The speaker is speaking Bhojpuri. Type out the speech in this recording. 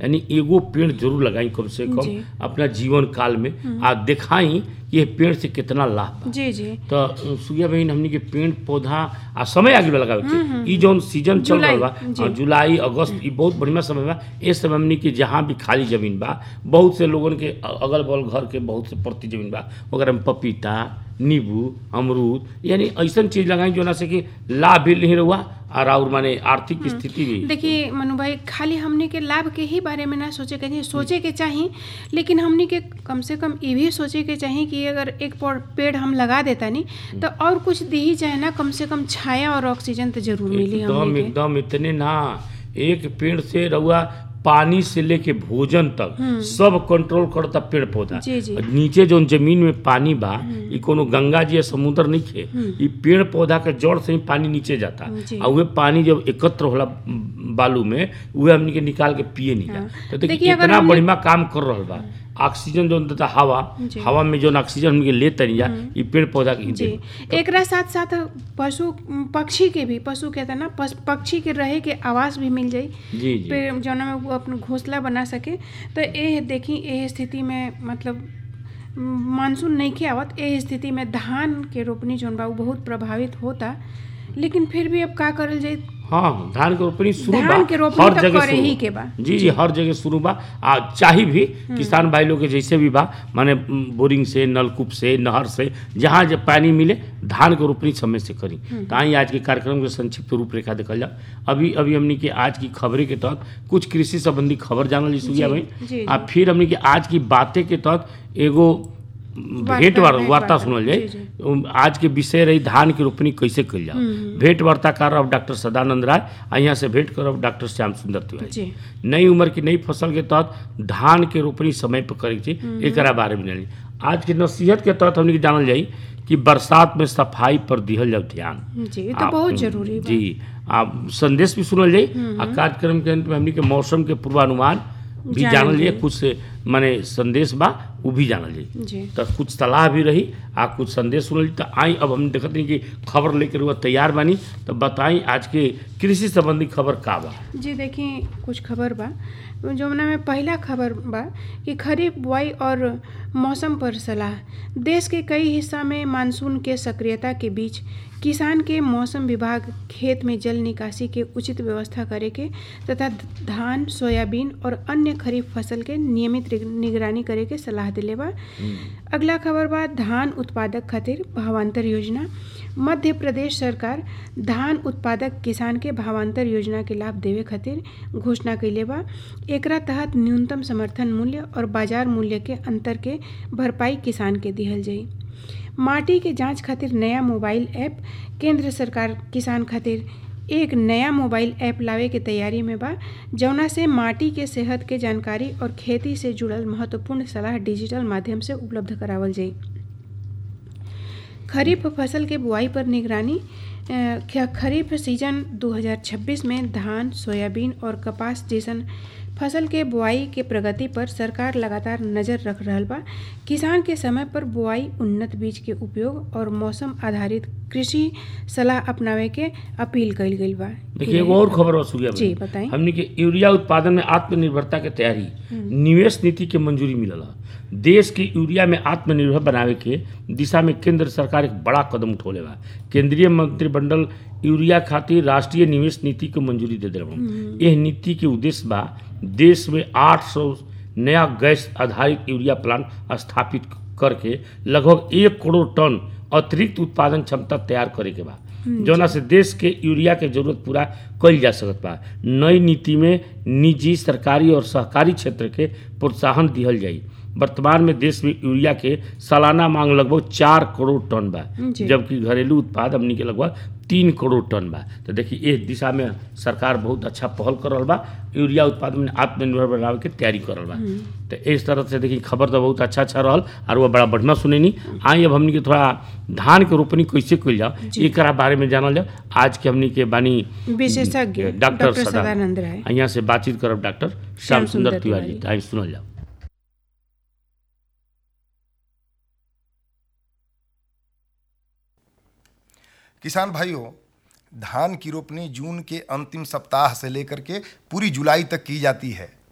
यानी एगो पेड़ जरूर लगाई कम से कम जी। अपना जीवन काल में आ दिखाई कि ये पेड़ से कितना लाभ बा जी जी तो सुगिया बहन हमनी के पेड़ पौधा आ समय आगे में लगावे के ई जौन सीजन चल जुलाई, रहल बा जी। आ, जुलाई अगस्त ई बहुत बढ़िया समय बा ए समय हमनी के जहाँ भी खाली जमीन बा बहुत से लोगन के अगल बगल घर के बहुत से प्रति जमीन बा ओकरा में पपीता नींबू अमरूद यानी ऐसन चीज लगाई जो ना से कि लाभ भी नहीं रहुआ और और माने आर्थिक स्थिति भी देखिए मनु भाई खाली हमने के लाभ के ही बारे में ना सोचे के चाहिए सोचे के चाहिए लेकिन हमने के कम से कम ये भी सोचे के चाहिए कि अगर एक पौ- पेड़ हम लगा देता नहीं तो और कुछ दी ही जाए ना कम से कम छाया और ऑक्सीजन तो जरूर मिली एकदम हमने के एकदम इतने ना एक पेड़ से रहुआ पानी से लेके भोजन तक सब कंट्रोल करता पेड़ पौधा जी, जी। और नीचे जौन जमीन में पानी बा ई कोनो गंगा जी या समुद्र नहीं खे ई पेड़ पौधा के जड़ से ही पानी नीचे जाता जी। और वे पानी जब एकत्र होला बालू में उहे हमनी के निकाल के पिए नहीं जा हाँ। तो देखिए देखिए, अगर इतना हमने- बढ़िया काम कर रहल बा ऑक्सीजन जौन देता हवा जी। हवा में जौन ऑक्सीजन हमनी के लेते नहीं जा ई पेड़ पौधा के ही जी देन। एकरा साथ साथ पशु पक्षी के भी पशु कहता ना पस- पक्षी के रहे के आवास भी मिल जाई जी जी पे जौना में वो अपन घोंसला बना सके तो ए देखी ए स्थिति में मतलब म, मानसून नहीं के आवत ए स्थिति में धान के रोपनी जौन बा उ बहुत प्रभावित होता लेकिन फिर भी अब का करल जाए हाँ धान के रोपनी शुरू बा धान के रोपनी हर तो जगह करे शुरू ही बा। के बा। जी जी हर जगह शुरू बा आ चाही भी किसान भाई लोग के जैसे भी बा माने म, बोरिंग से नलकूप से नहर से जहाँ जब पानी मिले धान के रोपनी समय से करी तो आई आज के कार्यक्रम के संक्षिप्त रूपरेखा देखल जा अभी अभी हमनी के आज की खबरें के तहत कुछ कृषि संबंधी खबर जानल जी सुगिया जी, भाई जी, आ फिर हमनी के आज की बातें के तहत एगो भेंट वार्ता, वार- भेंट वार्ता वार्ता, सुनल जाए जी, जी। उम, आज के विषय रही धान की रोपनी कैसे कल जाओ भेंट वार्ताकार अब डॉक्टर सदानंद राय आ यहाँ से भेंट करब डॉक्टर श्याम सुंदर तिवारी जी नई उम्र की नई फसल के तहत धान के रोपनी समय पर करे के चाहिए एकरा बारे में जानी आज के नसीहत के तहत हमने के जानल जाई कि बरसात में सफाई पर दिहल जाओ ध्यान जी ये तो आप- बहुत जरूरी बा जी आप संदेश भी सुनल जाई आ कार्यक्रम के अंत में हमनी के मौसम के पूर्वानुमान भी जानल जानल जाई जाई। कुछ माने संदेश बा वो भी जानल जाई जी तो कुछ सलाह भी रही आ कुछ संदेश सुनल तो आई अब हम देखत नहीं कि खबर लेकर हुआ तैयार बानी तो बताई आज के कृषि संबंधी खबर का बा जी देखिए कुछ खबर बा जमुना में पहला खबर बा कि खरीफ बुआई और मौसम पर सलाह देश के कई हिस्सा में मानसून के सक्रियता के बीच किसान के मौसम विभाग खेत में जल निकासी के उचित व्यवस्था करे के तथा धान सोयाबीन और अन्य खरीफ फसल के नियमित रिग- निगरानी करे के सलाह दिले बा अगला खबर बा धान उत्पादक खातिर भावांतर योजना मध्य प्रदेश सरकार धान उत्पादक किसान के भावांतर योजना के लाभ देवे खातिर घोषणा कैले बा एकरा तहत न्यूनतम समर्थन मूल्य और बाजार मूल्य के अंतर के भरपाई किसान के दिहल जाई माटी के जांच खातिर नया मोबाइल ऐप केंद्र सरकार किसान खातिर एक नया मोबाइल ऐप लावे के तैयारी में बा जौना से माटी के सेहत के जानकारी और खेती से जुड़ल महत्वपूर्ण सलाह डिजिटल माध्यम से उपलब्ध करावल जाई खरीफ फसल के बुआई पर निगरानी अ, ख- खरीफ सीजन 2026 में धान सोयाबीन और कपास जैसन फसल के बुआई के प्रगति पर सरकार लगातार नजर रख रहल बा किसान के समय पर बुआई उन्नत बीज के उपयोग और मौसम आधारित कृषि सलाह अपनावे के अपील कइल गइल बा देखिए एगो और खबर बा सूर्या जी, बताई। हमने के यूरिया उत्पादन में आत्मनिर्भरता के तैयारी निवेश नीति के मंजूरी मिलल ह। देश के यूरिया में आत्मनिर्भर बनावे के दिशा में केंद्र सरकार एक बड़ा कदम उठौले बा केंद्रीय मंत्रिमंडल यूरिया खातिर राष्ट्रीय निवेश नीति के मंजूरी दे दिल यह नीति के उद्देश्य बा देश में 800 नया गैस आधारित यूरिया प्लांट स्थापित करके लगभग एक करोड़ टन अतिरिक्त उत्पादन क्षमता तैयार करे के बा जौना से देश के यूरिया के जरूरत पूरा कइल जा सकत बा नई नीति में निजी सरकारी और सहकारी क्षेत्र के प्रोत्साहन दिहल जाई वर्तमान में देश में यूरिया के सालाना मांग लगभग चार करोड़ टन बा जी। जबकि घरेलू उत्पाद हमनी के लगभग तीन करोड़ टन बा तो देखिए इस दिशा में सरकार बहुत अच्छा पहल कर रहल बा यूरिया उत्पादन में आत्मनिर्भर बनावे के तैयारी कर रहल बा तो इस तरह से देखिए खबर तो बहुत अच्छा अच्छा रहल और वो बड़ा बढ़िया सुनेनी आई अब हमनी के थोड़ा धान के रोपनी कैसे कइल जाओ एकरा बारे में जानल जाओ आज के हमनी के बानी विशेषज्ञ डॉक्टर डॉक्टर सदा- सदानंद राय यहाँ से बातचीत करब डॉक्टर श्याम सुंदर तिवारी जी आई सुनल जाओ किसान भाइयों धान की रोपनी जून के अंतिम सप्ताह से लेकर के पूरी जुलाई तक की जाती है